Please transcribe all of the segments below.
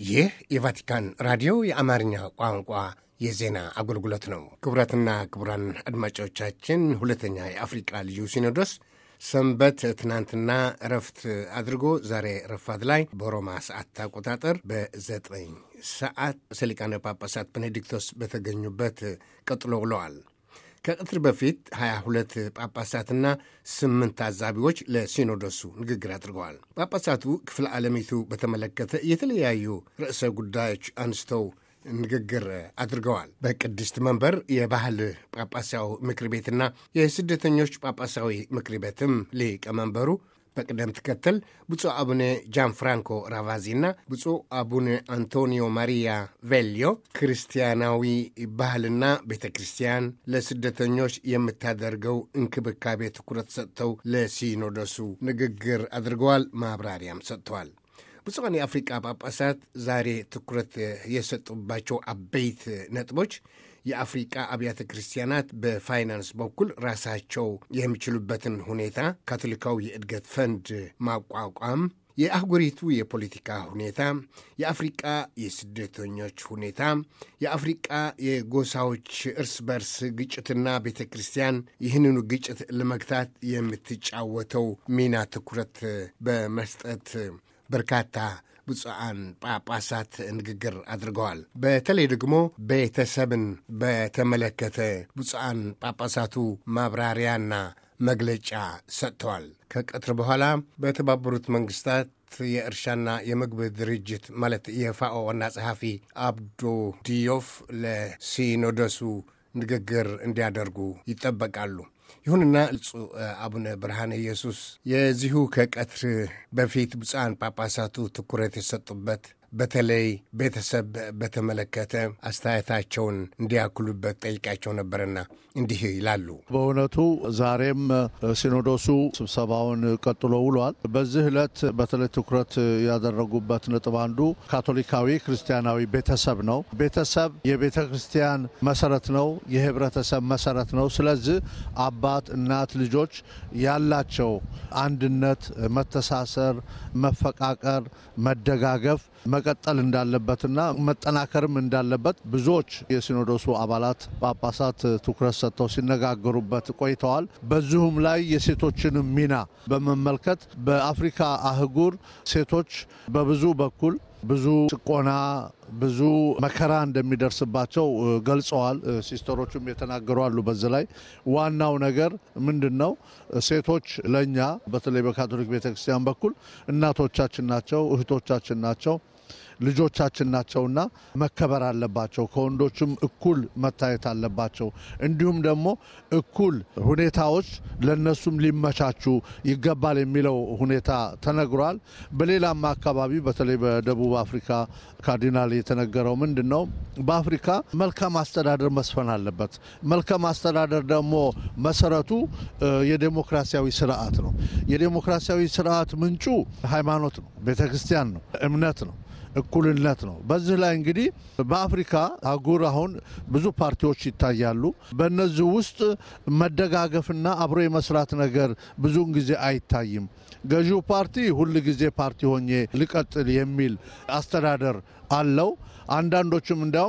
ይህ የቫቲካን ራዲዮ የአማርኛ ቋንቋ የዜና አገልግሎት ነው። ክቡራትና ክቡራን አድማጮቻችን ሁለተኛ የአፍሪቃ ልዩ ሲኖዶስ ሰንበት ትናንትና እረፍት አድርጎ ዛሬ ረፋት ላይ በሮማ ሰዓት አቆጣጠር በዘጠኝ ሰዓት ሰሊቃነ ጳጳሳት ቤኔዲክቶስ በተገኙበት ቀጥሎ ውለዋል። ከቅትር በፊት 22 ጳጳሳትና ስምንት ታዛቢዎች ለሲኖዶሱ ንግግር አድርገዋል። ጳጳሳቱ ክፍለ ዓለሚቱ በተመለከተ የተለያዩ ርዕሰ ጉዳዮች አንስተው ንግግር አድርገዋል። በቅድስት መንበር የባህል ጳጳሳዊ ምክር ቤትና የስደተኞች ጳጳሳዊ ምክር ቤትም ሊቀመንበሩ በቅደም ተከተል ብፁዕ አቡነ ጃን ፍራንኮ ራቫዚና ብፁዕ አቡነ አንቶኒዮ ማሪያ ቬልዮ ክርስቲያናዊ ባህልና ቤተ ክርስቲያን ለስደተኞች የምታደርገው እንክብካቤ ትኩረት ሰጥተው ለሲኖዶሱ ንግግር አድርገዋል። ማብራሪያም ሰጥተዋል። ብፁዓን የአፍሪቃ ጳጳሳት ዛሬ ትኩረት የሰጡባቸው አበይት ነጥቦች የአፍሪቃ አብያተ ክርስቲያናት በፋይናንስ በኩል ራሳቸው የሚችሉበትን ሁኔታ፣ ካቶሊካዊ የእድገት ፈንድ ማቋቋም፣ የአህጉሪቱ የፖለቲካ ሁኔታ፣ የአፍሪቃ የስደተኞች ሁኔታ፣ የአፍሪቃ የጎሳዎች እርስ በርስ ግጭትና ቤተ ክርስቲያን ይህንኑ ግጭት ለመግታት የምትጫወተው ሚና ትኩረት በመስጠት በርካታ ብፁዓን ጳጳሳት ንግግር አድርገዋል። በተለይ ደግሞ ቤተሰብን በተመለከተ ብፁዓን ጳጳሳቱ ማብራሪያና መግለጫ ሰጥተዋል። ከቀትር በኋላ በተባበሩት መንግስታት የእርሻና የምግብ ድርጅት ማለት የፋኦ ዋና ጸሐፊ አብዶ ዲዮፍ ለሲኖዶሱ ንግግር እንዲያደርጉ ይጠበቃሉ። ይሁንና ብፁዕ አቡነ ብርሃነ ኢየሱስ የዚሁ ከቀትር በፊት ብፁዓን ጳጳሳቱ ትኩረት የሰጡበት በተለይ ቤተሰብ በተመለከተ አስተያየታቸውን እንዲያክሉበት ጠይቃቸው ነበርና እንዲህ ይላሉ። በእውነቱ ዛሬም ሲኖዶሱ ስብሰባውን ቀጥሎ ውሏል። በዚህ ዕለት በተለይ ትኩረት ያደረጉበት ነጥብ አንዱ ካቶሊካዊ ክርስቲያናዊ ቤተሰብ ነው። ቤተሰብ የቤተ ክርስቲያን መሰረት ነው፣ የህብረተሰብ መሰረት ነው። ስለዚህ አባት፣ እናት፣ ልጆች ያላቸው አንድነት፣ መተሳሰር፣ መፈቃቀር፣ መደጋገፍ መቀጠል እንዳለበትና መጠናከርም እንዳለበት ብዙዎች የሲኖዶሱ አባላት ጳጳሳት ትኩረት ሰጥተው ሲነጋገሩበት ቆይተዋል። በዚሁም ላይ የሴቶችንም ሚና በመመልከት በአፍሪካ አህጉር ሴቶች በብዙ በኩል ብዙ ጭቆና ብዙ መከራ እንደሚደርስባቸው ገልጸዋል። ሲስተሮቹም የተናገሩ አሉ። በዚህ ላይ ዋናው ነገር ምንድን ነው? ሴቶች ለእኛ በተለይ በካቶሊክ ቤተክርስቲያን በኩል እናቶቻችን ናቸው፣ እህቶቻችን ናቸው ልጆቻችን ናቸውና መከበር አለባቸው። ከወንዶችም እኩል መታየት አለባቸው። እንዲሁም ደግሞ እኩል ሁኔታዎች ለነሱም ሊመቻቹ ይገባል የሚለው ሁኔታ ተነግሯል። በሌላም አካባቢ በተለይ በደቡብ አፍሪካ ካርዲናል የተነገረው ምንድን ነው? በአፍሪካ መልካም አስተዳደር መስፈን አለበት። መልካም አስተዳደር ደግሞ መሰረቱ የዴሞክራሲያዊ ስርዓት ነው። የዴሞክራሲያዊ ስርዓት ምንጩ ሃይማኖት ነው፣ ቤተ ክርስቲያን ነው፣ እምነት ነው እኩልነት ነው። በዚህ ላይ እንግዲህ በአፍሪካ አህጉር አሁን ብዙ ፓርቲዎች ይታያሉ። በእነዚህ ውስጥ መደጋገፍና አብሮ የመስራት ነገር ብዙውን ጊዜ አይታይም። ገዢው ፓርቲ ሁል ጊዜ ፓርቲ ሆኜ ልቀጥል የሚል አስተዳደር አለው። አንዳንዶችም እንዲያውም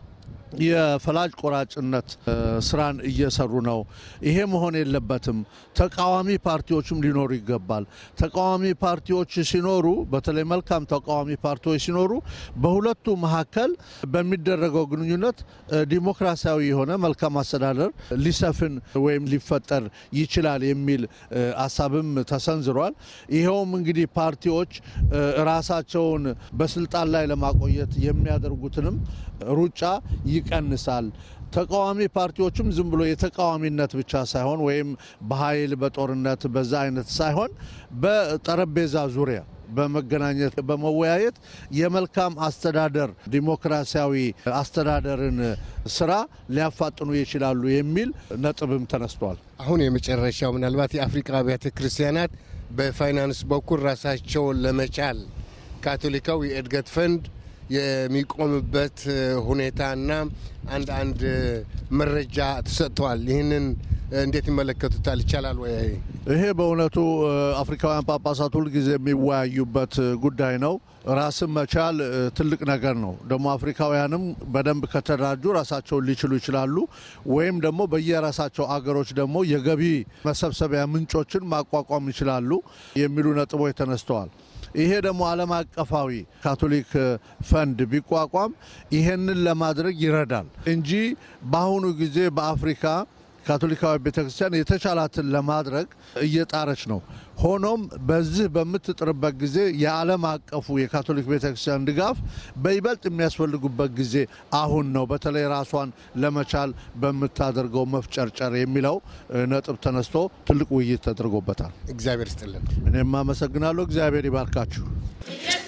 የፈላጭ ቆራጭነት ስራን እየሰሩ ነው። ይሄ መሆን የለበትም። ተቃዋሚ ፓርቲዎችም ሊኖሩ ይገባል። ተቃዋሚ ፓርቲዎች ሲኖሩ፣ በተለይ መልካም ተቃዋሚ ፓርቲዎች ሲኖሩ በሁለቱ መካከል በሚደረገው ግንኙነት ዲሞክራሲያዊ የሆነ መልካም አስተዳደር ሊሰፍን ወይም ሊፈጠር ይችላል የሚል ሀሳብም ተሰንዝሯል። ይኸውም እንግዲህ ፓርቲዎች ራሳቸውን በስልጣን ላይ ለማቆየት የሚያደርጉትንም ሩጫ ይቀንሳል። ተቃዋሚ ፓርቲዎችም ዝም ብሎ የተቃዋሚነት ብቻ ሳይሆን ወይም በኃይል በጦርነት በዛ አይነት ሳይሆን በጠረጴዛ ዙሪያ በመገናኘት በመወያየት የመልካም አስተዳደር ዲሞክራሲያዊ አስተዳደርን ስራ ሊያፋጥኑ ይችላሉ የሚል ነጥብም ተነስቷል። አሁን የመጨረሻው ምናልባት የአፍሪካ አብያተ ክርስቲያናት በፋይናንስ በኩል ራሳቸውን ለመቻል ካቶሊካዊ የእድገት ፈንድ የሚቆምበት ሁኔታና አንድ አንድ መረጃ ተሰጥተዋል። ይህንን እንዴት ይመለከቱታል? ይቻላል ወይ? ይሄ በእውነቱ አፍሪካውያን ጳጳሳት ሁልጊዜ የሚወያዩበት ጉዳይ ነው። ራስን መቻል ትልቅ ነገር ነው። ደግሞ አፍሪካውያንም በደንብ ከተደራጁ ራሳቸውን ሊችሉ ይችላሉ። ወይም ደግሞ በየራሳቸው አገሮች ደግሞ የገቢ መሰብሰቢያ ምንጮችን ማቋቋም ይችላሉ የሚሉ ነጥቦች ተነስተዋል። ይሄ ደግሞ ዓለም አቀፋዊ ካቶሊክ ፈንድ ቢቋቋም ይሄንን ለማድረግ ይረዳል እንጂ በአሁኑ ጊዜ በአፍሪካ ካቶሊካዊ ቤተክርስቲያን የተቻላትን ለማድረግ እየጣረች ነው። ሆኖም በዚህ በምትጥርበት ጊዜ የዓለም አቀፉ የካቶሊክ ቤተክርስቲያን ድጋፍ በይበልጥ የሚያስፈልጉበት ጊዜ አሁን ነው። በተለይ ራሷን ለመቻል በምታደርገው መፍጨርጨር የሚለው ነጥብ ተነስቶ ትልቅ ውይይት ተደርጎበታል። እግዚአብሔር ይስጥልን። እኔም አመሰግናለሁ። እግዚአብሔር ይባርካችሁ።